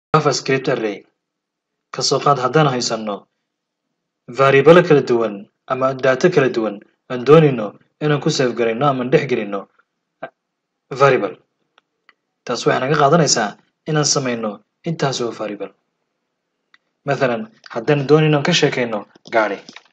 javascript array kasoo qaad haddaan haysanno variable kala duwan ama data kala duwan aan doonayno inaan ku save garayno ama dhex gelino variable taas waxay naga qaadanaysaa inaan samayno intaas oo variable mathalan haddaan doonayno aan ka sheekayno gaari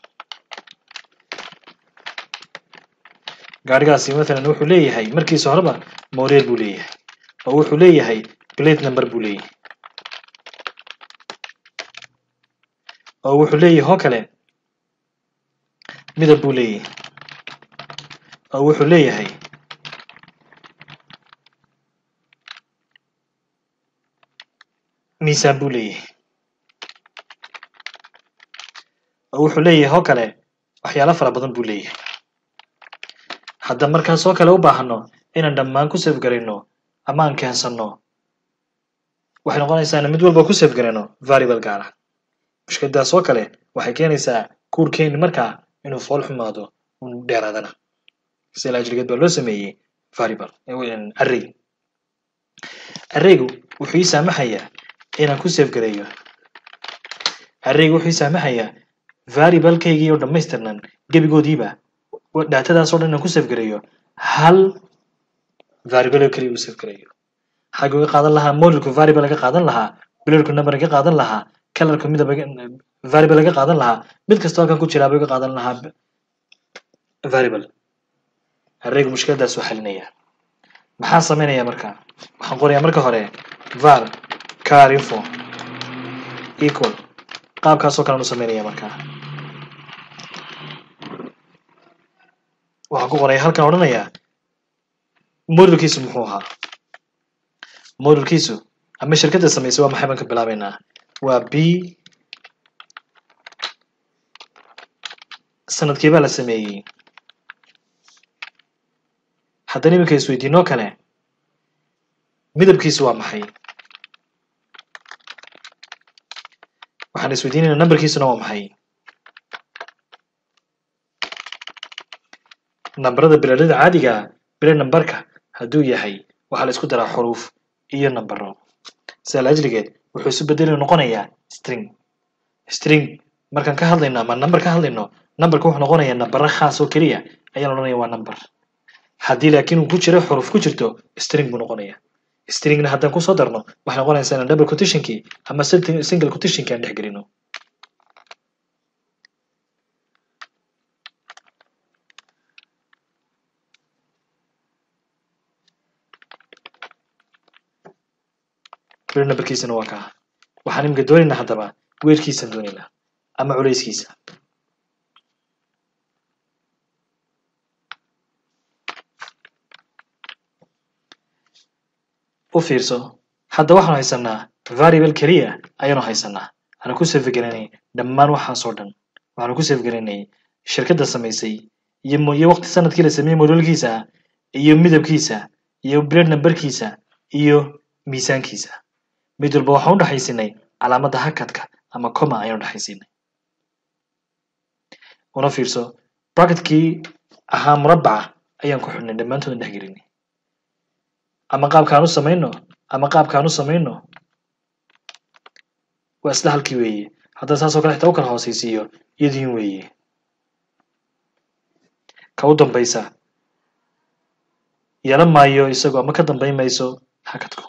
gaarigaasi mathalan wuxuu leeyahay markiisa horeba model buu leeyahay oo wuxuu leeyahay plate number buu leeyahay oo wuxuu leeyahay oo kale midab buu leeyahay oo wuxuu leeyahay miisaan buu leeyahay oo wuxuu leeyahay oo kale waxyaalo fara badan buu leeyahay haddaan markaas oo kale u baahano inaan dhammaan ku save garayno ama aan keensanno waxay noqonaysaa in mid walba ku save garayno variable gaar ah mushkiladaas oo kale waxay keenaysaa kuurkeeni markaa inuu fool xumaado un dheeraadana sila ajligeed baa loo sameeyey variable array arraygu wuxuu ii saamaxayaa inaan ku save gareeyo arraygu wuxuu ii saamaxayaa variablekaygii oo dhammaystirnan gebigoodiiba datadaas oo dhan inaan ku save gareeyo hal variable oo keliya u save gareeyo xagga uga qaadan lahaa modulku variable laga qaadan lahaa blurku number laga qaadan lahaa colorku midab variable laga qaadan lahaa mid kasta halkan ku jiraaba uga qaadan lahaa variable arraygu mushkiladaas waa xalinaya maxaan samaynayaa marka waxaan qorayaa marka hore var car info equal qaabkaasoo kalean u samaynaya markaa waxaan ku qoraya halkan odhanayaa modulkiisu muxuu ahaa modulkiisu ama shirkadda samaysay waa maxay baan ka bilaabeynaa waa b sanadkii baa la sameeyey haddana iminka isweydiinoo kale midabkiisu waa maxay waxaan isweydiinayna numberkiisuna waa maxay nambarada biladada caadiga bila nambarka hadduu yahay waxaa la isku daraa xuruuf iyo nambaro sidaa laajligeed wuxuu isu bedeli noqonayaa string string markaan ka hadlayno ama number ka hadlayno numberka wuxuu noqonayaa nambaro khaas oo keliya ayaan odhanaya waa number haddii laakiin uu ku jiro xuruuf ku jirto string buu noqonaya stringna haddaan kusoo darno waxay noqonaysaa inaan double quotationkii ama single quotationkii aan dhex gelino clear numberkiisana waa kaa waxaan iminka doonaynaa haddaba weerkiisaan doonaynaa ama culayskiisa u fiirso hadda waxaanu haysanaa variable keliya ayaanu haysanaa waxaanu ku save garanay dhammaan waxaasoo dhan waxaanu ku save garanay shirkadda samaysay iyo iyo waqti sanadkii la sameeyey modolkiisa iyo midabkiisa iyo blade numberkiisa iyo miisaankiisa mid walba waxaan u dhexaysinay calaamadda hakadka ama coma ayaan u dhexaysinay una fiirso bracketkii ahaa murabbaca ayaan ku xidhnay dhammaantood dhex gelinay ama qaabkaan u samayno ama qaabkaan u samayno waa isla halkii weeye haddaan saasoo kale xitaa u kala hoosaysiiyo iyadiin weeye ka u dambaysa yeelan maayo isagu ama ka dambayn mayso hakadku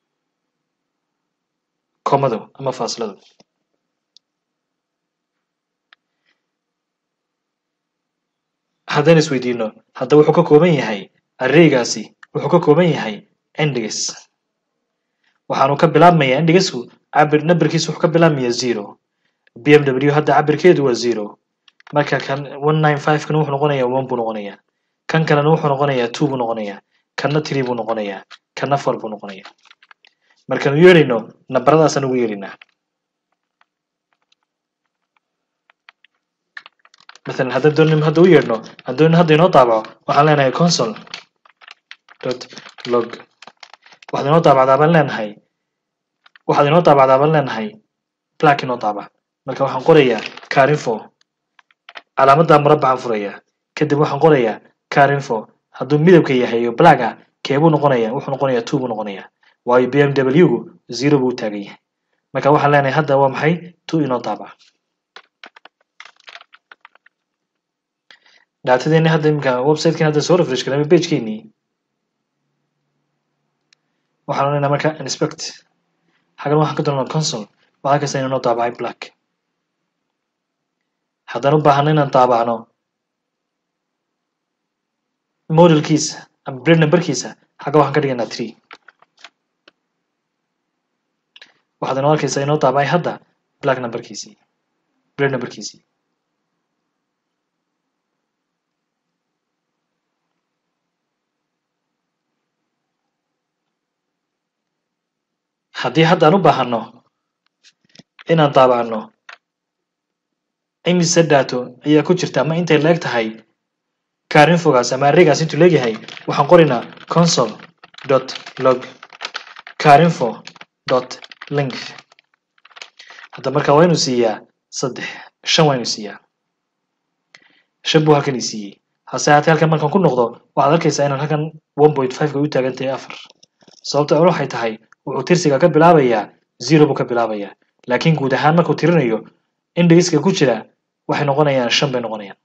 komadu ama faasiladu haddaan isweydiino hadda wuxuu ka kooban yahay arraygaasi wuxuu ka kooban yahay index waxaanu ka bilaabmayaa indexku cabir numberkiisu wuxuu ka bilaabmayaa zero b m w hadda cabirkeedu waa zero marka kan one nine five kan wuxuu noqonayaa one buu noqonayaa kan kalena wuxuu noqonayaa two buu noqonayaa kanna three buu noqonayaa kanna four buu noqonayaa markaanu yeedhayno nambaradaasaan ugu yeedhaynaa مثلا haddaan doonayno hadda u yeedhno aan doonayno hadda inoo daabaco waxaan leenahay console dot log waxaad inoo daabacdaa baan leenahay waxaad inoo daabacdaa baan leenahay black inoo daabac marka waxaan qorayaa carinfo calaamadda murabbacaan furayaa kadib waxaan qorayaa carinfo hadduu midabka yahay iyo blacka keebuu noqonayaa wuxuu noqonayaa two buu noqonayaa waayo b m w gu zero buu u taagan yahay marka waxaan leenahay hadda waa maxay two inoo daabac daatadeeni hadda imika websitekan hadda soo refresh garay pagekeenii waxaan odhanaynaa marka inspect xagan waxaan ka doonaa console waxaa kasta inuu noo daabacay black haddaan u baahano inaan daabacno modelkiisa ama blade numberkiisa xagga waxaan ka dhiganaa tree waxaad inoo arkaysaa inoo daabacay hadda black numberkiisii blade numberkiisii haddii hadda aan u baahano inaan daabacno imise dato ayaa ku jirta ama intay leeg tahay carinfogaas ama arraygaas intuu leegyahay waxaan qoraynaa console dot log carinfo dot length hadda marka waa inuu siiyaa saddex shan waa inuu siiyaa shan buu halkan ii siiyey hase haatee halkan markaan ku noqdo waxaad arkaysaa inaan halkan one point five ka u taagan tahay afar sababta an waxay tahay wuxuu tirsiga ka bilaabayaa zero buu ka bilaabayaa laakiin guud ahaan markuu tirinayo indhigiska ku jira waxay noqonayaan shan bay noqonayaan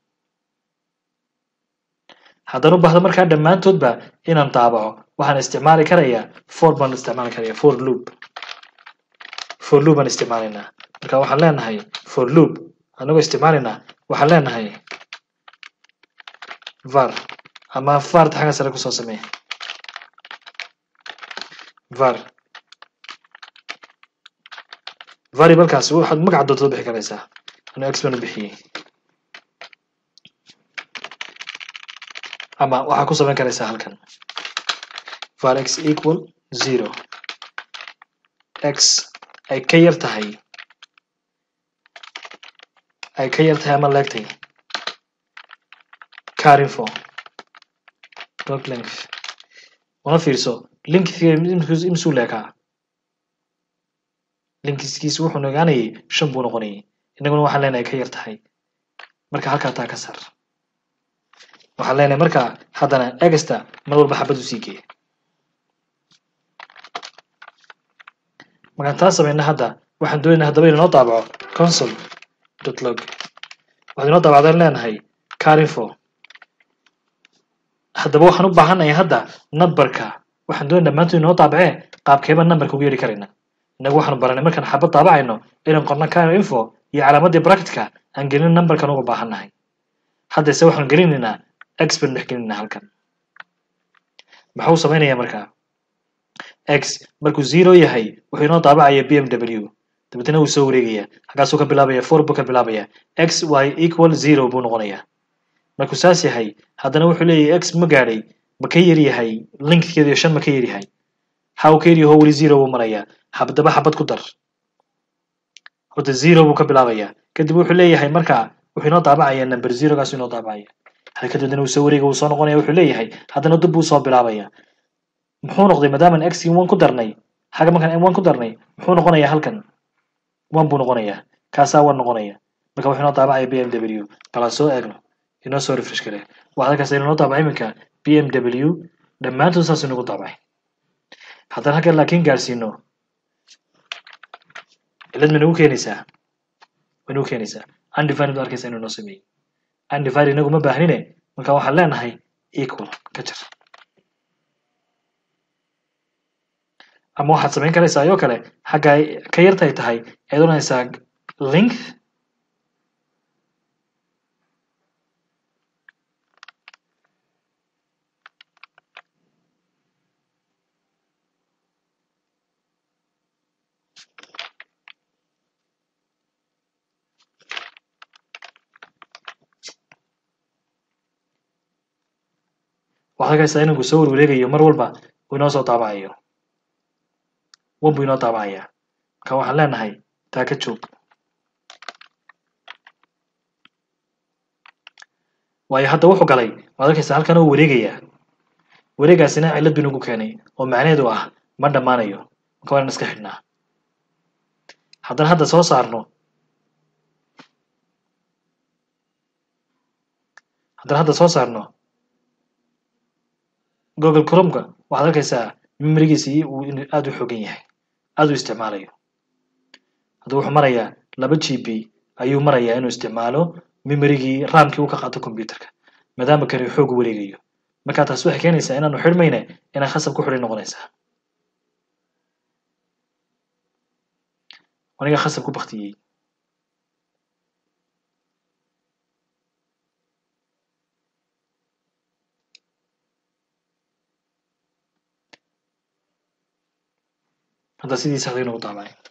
haddaan u baahdo markaa dhammaantoodba inaan daabaco waxaan isticmaali karayaa for baan isticmaali karaya for loop for loop baan isticmaalaynaa marka waxaan leenahay for loop anagoo isticmaalaynaa waxaan leenahay var ama varta xagga sare kusoo samee var variablekaas waxaad magaca doontada bixi karaysaa anuu x baan u bixiyey ama waxaa ku samayn karaysaa halkan var x equal zero x ay ka yar tahay ay ka yar tahay ama leegtay carinfo dot length una fiirso linkga imsuu leekaa linkiskiisu wuxuu ogaanayay shan buu noqonayay innaguna waxaan leenahay ka yar tahay marka halkaa taa ka sar waxaan leenahay marka haddana egasta mar walba xabad u sii geeya markaan taa samayna hadda waxaan doonaynaa haddaba inuu noo daabaco console dot log waxaad inoo daabacdaan leenahay carinfo haddaba waxaan u baahanahay hadda numberka waxaan doonay dhammaantood inoo daabacee qaabkeeba numberka ugu yeedhi karayna innagu waxaanu baranay markaan xabad daabacayno inaan qorno car info iyo calaamadii bracketka aan gelin numberkan uga baahannahay haddase waxaanu gelinaynaa x baan dhex gelinaynaa halkan maxuu samaynayaa markaa x markuu zero yahay wuxuu inoo daabacaya b m w dabeetna wuu soo wareegaya halkaasuu ka bilaabaya four buu ka bilaabaya x y equal zero buu noqonayaa markuu saas yahay haddana wuxuu leeyahay x ma gaadhay ma ka yar yahay linkkeedu shan ma ka yar yahay ha uu ka yar yaho weli zero buu marayaa habdaba xabad ku dar horta zero buu ka bilaabayaa kadib wuxuu leeyahay markaa wuxuu inoo daabacaya number zerogaasuu inoo daabacaya halkadoodana uu soo wareega uu soo noqonaya wuxuu leeyahay haddana dib buu soo bilaabaya muxuu noqday maadaamaan x one ku darnay xagga markaan m one ku darnay muxuu noqonayaa halkan one buu noqonayaa kaasaa one noqonaya marka wuxuu inoo daabacaya b m w balaan soo eegno inoo soo refresh gare waxaad arkaysa inoo daabacay iminka b m w dhammaantood saas inagu daabacay haddaan halkan laakiin gaadhsiino cilad ma nagu keenaysaa way nagu keenaysaa undivided baad arkaysa inuu noo sameeyey undivided inagu ma baahnine marka waxaan leenahay equal ka jar ama waxaad samayn karaysaa ayoo kale xagga ay ka yartay tahay ayaad odhanaysaa length waxaad arkaysaa inuu soo warwareegayo mar walba uu inoo soo daabacayo wan buu inoo daabacaya marka waxaan leenahay taa ka joog waayo hadda wuxuu galay waad arkaysaa halkan uu wareegayaa wareegaasina cillad buu inagu keenay oo macnaheedu ah ma dhammaanayo marka waa inaan iska xidhnaa haddana hadda soo saarno haddana hadda soo saarno google cromka waxaad arkaysaa memorigiisii uu aada u xoogan yahay aada u isticmaalayo hadda wuxuu marayaa laba g b ayuu marayaa inuu isticmaalo memorygii ramkii uu ka qaato computerka maadaama kani xoog wareegayo marka taas waxay keenaysaa inaanu xidhmayne inay khasab ku xidhay noqonaysaa aniga khasab ku baktiyey hadda sidii saxday inuu daabacay